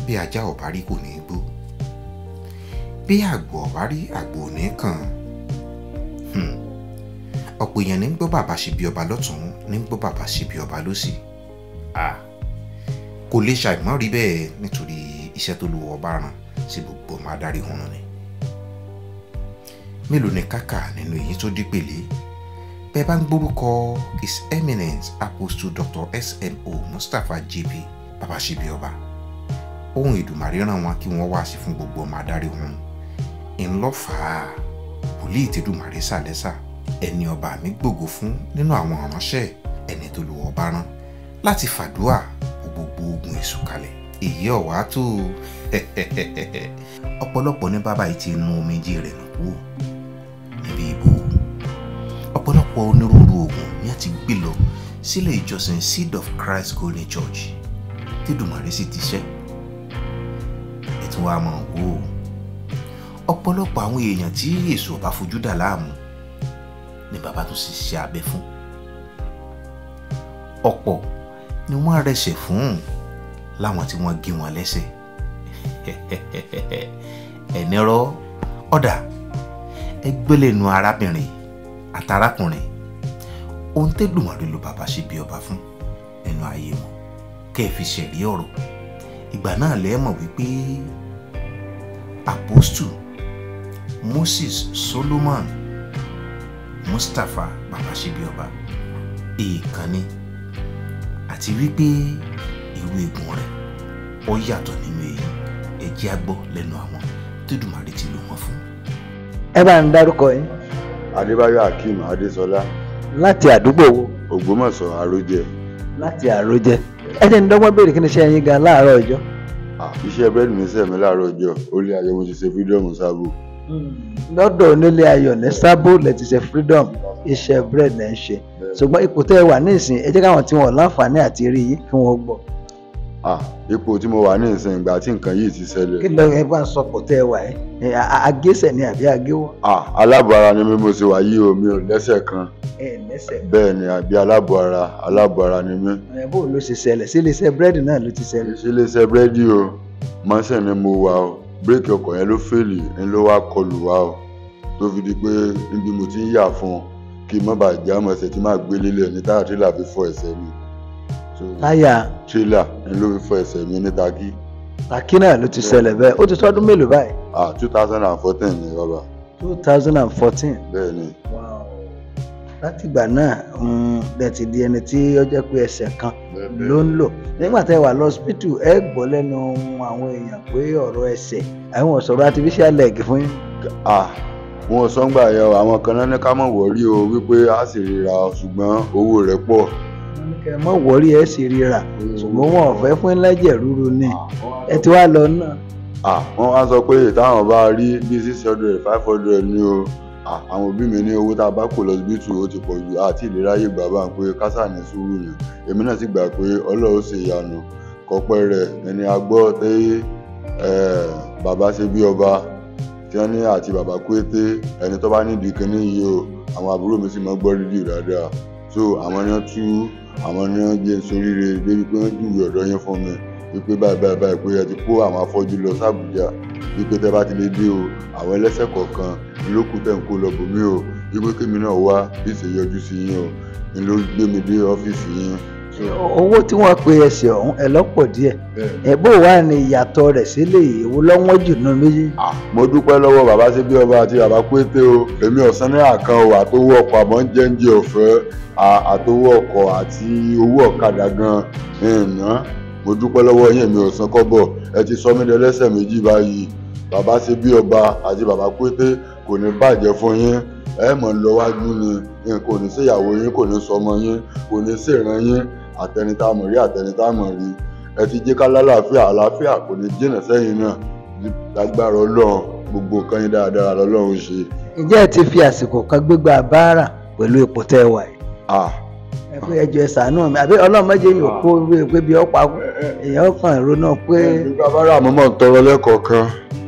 bí ajá ọ̀bá rí kò ní í gbó bí àgbò ọ̀bá rí àgbò ò ní í kàn Hmm. ọ̀pọ̀ èèyàn ní ń gbọ́ bàbá ṣe bí ọba lọ́tún ní ń gbọ́ bàbá ṣe bí ọba lọ́sì Ah. kò lè ṣàìmọ́ rí bẹ́ẹ̀ nítorí iṣẹ́ tó lu ọba ràn sí gbogbo ọmọ adarí hun ni mélòó ni kákà nínú èyí tó dí pèlé bẹ́ẹ̀ bá ń gbórúkọ his eminence apostle dr smo mustapha jp bàbá ṣe bí ọba ohun ìdùmarè ràn wọn kí wọ́n wá sí fún gbogbo ọmọ adarí hun ńlọ́fàá wòlíì tẹ́dùmarè sàlẹ́sà ẹni ọba mi gbògo fún nínú àwọn ìránṣẹ́ ẹni tó lu ọba rán láti fàdúà kó gbogbo ogun èṣù kalẹ̀ èyí ọ̀wá tó ọ̀pọ̀lọpọ̀ ní bàbá yìí ti nu omijé rẹ̀ nù kú níbi ìbò ọ̀pọ̀lọpọ̀ onírúurú ogun ni a ti gbé lọ sílé ìjọsìn seed of christ golden church tẹ́dùmarè sì ti ṣẹ́ ètò wa mọ̀ wò ó ọ̀pọ̀lọpọ̀ àwọn èèyàn tí èso ọba fojú dà láàmú ni bàbá tó sì ṣe abẹ fún ọ̀pọ̀ ni wọ́n rẹsẹ̀ fún láwọn tí wọ́n gé wọn lẹ́sẹ̀ ẹ̀nìrọ̀ ọ̀dà ẹgbẹ́lẹ́nu arábìnrin àtàrákùnrin ohun tẹ́dùmarè ló bàbá ṣe bí ọba fún nínú ayé wọn kẹ́ ẹ fi ṣẹ̀rí ọ̀rọ̀ ìgbà náà lẹ́ẹ̀ mọ̀ wípé apostle moses solomon mustapha babasebioba èèkànní àti wípé irú eegun rẹ̀ ó yàtọ̀ nínú èyí ẹ jẹ́ á gbọ́ lẹ́nu àwọn tẹ́dùmarè ti lò wọ́n fún. ẹ bá ń dárúkọ yín adébáyọ̀ akeem adésọlá láti àdúgbò wo ògbómọ̀ṣọ́ àròjẹ láti àròjẹ ẹ jẹ́ ń dọ́gbọ́n béèrè kí ni iṣẹ́ yín gan láàárọ̀ ọjọ́. Ah, iṣẹ́ búrẹ́dì mi sẹ́mi láàárọ̀ ọjọ́ ó lé ayé mo ti ṣe fídíọ̀mù sábò lọ́dọ̀ onílé ayọ̀ ní sábò lẹ ti ṣe freedom iṣẹ́ bread lẹ́ ń ṣe ṣùgbọ́n ipò tẹ́ ẹ wà ní ìsìn ẹ jẹ́ káwọn tí wọ́n láǹfààní àti rí yín kí wọ́n gbọ́. Ah, ipò tí mo wà ní ìsìn ìgbà tí nǹkan yìí ti kí ṣẹlẹ̀ ló ẹ bá ń sọ pò tẹ́ ẹ wà ẹ agéṣẹ̀ ni àbí agéwọ́ Ah, aláàbọ̀ ara ni mí mo ṣe wà yìí o mi ò lẹ́sẹ̀ kan ẹ lẹ́sẹ̀ bẹ́ẹ̀ ni àbí aláàbọ̀ ara aláàbọ̀ ara ni mí ẹ bó ló ṣe ṣẹlẹ̀ sí iléeṣẹ́ búrẹ́dì náà ló ti ṣẹlẹ̀. ṣe iléeṣẹ́ búrẹ́dì o mọ́sẹ̀ ni mo wà o bírèkì ọkọ̀ yẹn ló fèlì ń ló wá kọlù wá o tó fi di pé níbi mo ti ń yà fún un kí n má bàa já mọ́ ẹsẹ̀ tí máa gbé lélẹ̀ ní táyà tírélà fi fọ́ ẹsẹ̀ mi So, táyà tírélà ń ló fi fọ́ ẹsẹ̀ mi ní Takí Takí náà ló ti ṣẹlẹ̀ bẹ́ẹ̀ ó ti tọ́dún mélòó báyìí ah two thousand and fourteen ni bàbá two thousand and fourteen. bẹ́ẹ̀ ni látìgbà náà lẹ ti di ẹni tí ó jẹ́ pé ẹsẹ̀ kan ló ń lò nígbà tẹ́ wà lọ́sibítù ẹ gbọ́ lẹ́nu àwọn èèyàn pé ọ̀rọ̀ ẹsẹ̀ àwọn sọ̀rọ̀ artificial leg fún yín. ah wọn sọ ń gbà yẹn o àwọn kan náà ní ká mọ̀ wọ́rí o wípé a sì ríra o, ṣùgbọ́n owó rẹ̀ pọ̀ wọ́n ní kẹ́ ẹ mọ̀ wọ́rí ẹ sì ríra ṣùgbọ́n wọn ò fẹ́ fún ẹlẹ́jẹ̀ rúru ni ẹ ti wá lọ náà. ah wọ́n wá sọ pé táwọn bá rí bíi six hundred five hundred ní o ah àwọn òbí mi ní owó tá a bá kó lọ síbítù ó ti pọ̀ jù àti ìlera yìí gbà bá ń pé kásá ní sùúrù yẹn èmi náà sì gbà pé ọlọ́run ṣe ìyanu kọpẹ́ rẹ̀ ẹni agbọ́ tẹ́ bàbá ṣe bí ọba tí wọ́n ní àti bàbá kúété ẹni tó bá nídìí kínní yìí o àwọn àbúrò mi sì máa gbọ́ rédíò dáadáa so àwọn ni wọ́n tú àwọn ni wọ́n jẹ́ soríire débi pé wọ́n júwe ọ̀dọ́ yẹn fún mi wípé báyìí báyìí báyìí pé ẹ ti kó àwọn afọ́jú lọ sàbújá wípé tẹ́ bá ti lè dé o àwọn ẹlẹ́sẹ̀ kọ̀ọ̀kan lókù tẹ̀ ń kó lọ bòmí o wípé kémi náà wá bí ṣe yọjú sí yín o ni ló gbé mi dé ọ́fíìsì yín. owó tí wọ́n pe ẹsẹ̀ ọ̀hún ẹ lọ́pọ̀ díẹ̀ ẹ bó wà ní ìyàtọ̀ rẹ̀ sílẹ̀ èwo lọ́wọ́n jù nínú méjì. mo dúpẹ́ lọ́wọ́ bàbá ṣe bí ọba àti bàbá pété o èmi ọ̀sán ní àkàn o àtowó ọkọ̀ àmọ́ ń jẹ́ ń jẹ ọ̀fẹ́ àtowó ọkọ̀ àti owó ọ̀kadà gan-an ìná mo dúpẹ́ lọ́wọ́ yín èmi ọ̀sán kọ́bọ̀ ẹ ti sọ mí dẹlẹ́sẹ̀ méjì báyìí bàbá ṣe bí ọba àti bàbá pété kò ní bàjẹ́ fún yín ẹ mọ̀ ń lọ wájú ni nǹkan ò ní ṣèyàwó yín kò ní sọmọ yín kò ní ṣèràn yín àtẹnitá mọ̀ rí àtẹnitá mọ̀ rí ẹ ti jẹ́ ká lálàáfíà àlàáfíà kò ní jìnà sẹ́yìn náà lágbára ọlọ́run gbogbo nǹkan yín dáadáa lọ́lọ́run ṣe. ǹjẹ́ ẹ ti fi àsìkò kan gbégbá báárà pẹ̀lú ipò tẹ́ ẹ wà yìí. ah ẹ pé ẹjọ ẹ ṣàánú mi àbí ọlọ́run méje yìí ò kó ewé pé bí ọ̀pá èèyàn kàn ronú pé nígbà bára mo máa ń tọrọ lẹ́kọ̀ọ̀kan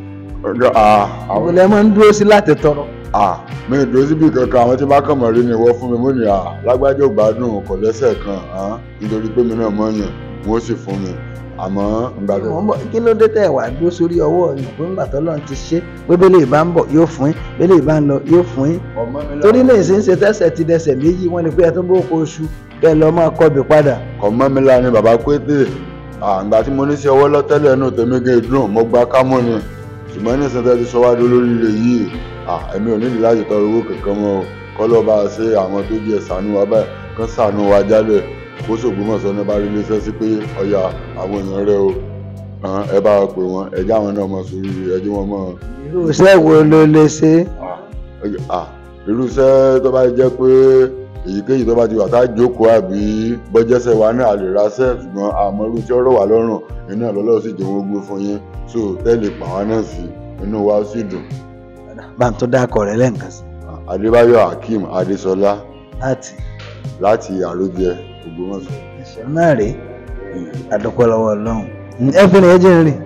ah àwọn àwọn ilẹ̀ máa ń dúró sí láti tọrọ. ah mi ì dúró síbi kankan àwọn tí bá kàn mọ̀ rí ni wọ́n fún mi mo ní ah lágbájá ò gbádùn kò lẹ́sẹ̀ kan ah nítorí pé mi náà mọ̀ yàn wọ́n sì fún mi àmọ́ ìgbà tó Mo ń bọ̀, kí ló dé tẹ̀ wá dúró sórí ọwọ́ yìí pé ńgbà tọ́lọ́run ti ṣe pé bẹ́lẹ̀ ìbá ń bọ̀ yóò fún yín bẹ́lẹ̀ ìbá ń lọ yóò fún yín ọmọ mi torí lè ṣe ń ṣe tẹ́sẹ̀ ti dẹsẹ̀ méjì wọ́n ní pé ẹ tó bó kó oṣù kẹ́ ẹ lọ máa kọbì padà ọmọ mi la ni bàbá pété àgbà tí mo ní sí ọwọ́ lọ́tẹ́lẹ̀ náà tèmi gé dùn mo gba kámọ́ ni ṣùgbọ́n ní ìsìntẹ́ ti sọ wá dé lórí ilé yìí ẹ̀mí ò nídìí láti tọrọ owó kankan mọ́ o kọ́lọ́ bá a ṣe àwọn tó jẹ́ ṣàánú wa báyìí kán ṣàánú wa jálẹ̀ bó ṣògbómọ̀ṣọ́ ní bá rí iléeṣẹ́ sí pé ọ̀yà àwọn èèyàn rẹ o hàn, ẹ bá wa pè wọ́n ẹ jẹ́ àwọn náà mọ̀ sórí ẹ jẹ́ wọ́n mọ̀ irú iṣẹ́ wo ló lè ṣe ah, irú iṣẹ́ tó bá jẹ́ pé èyíkéyìí tó bá ti wà tá a jókòó àbí bọ́jẹ́sẹ̀ wa náà lè raṣẹ́ ṣùgbọ́n àmọ́ irú tí ọ̀rọ̀ wà lọ́rùn iná lọ́lọ́run sì jẹ́ wọ́n gbé fún yín so tẹ́lẹ̀ pa wá náà sí inú wa sì dùn bá ń tó dákọ̀ rẹ̀ lẹ́ǹkan sí adébáyọ̀ hakeem adésọlá láti láti àròjẹ ògbómọ̀ṣọ́. ẹ̀ṣọ́ náà rèé àdúpẹ́ lọ́wọ́ ọlọ́run ẹ fi rìn ẹ jẹ́ rìn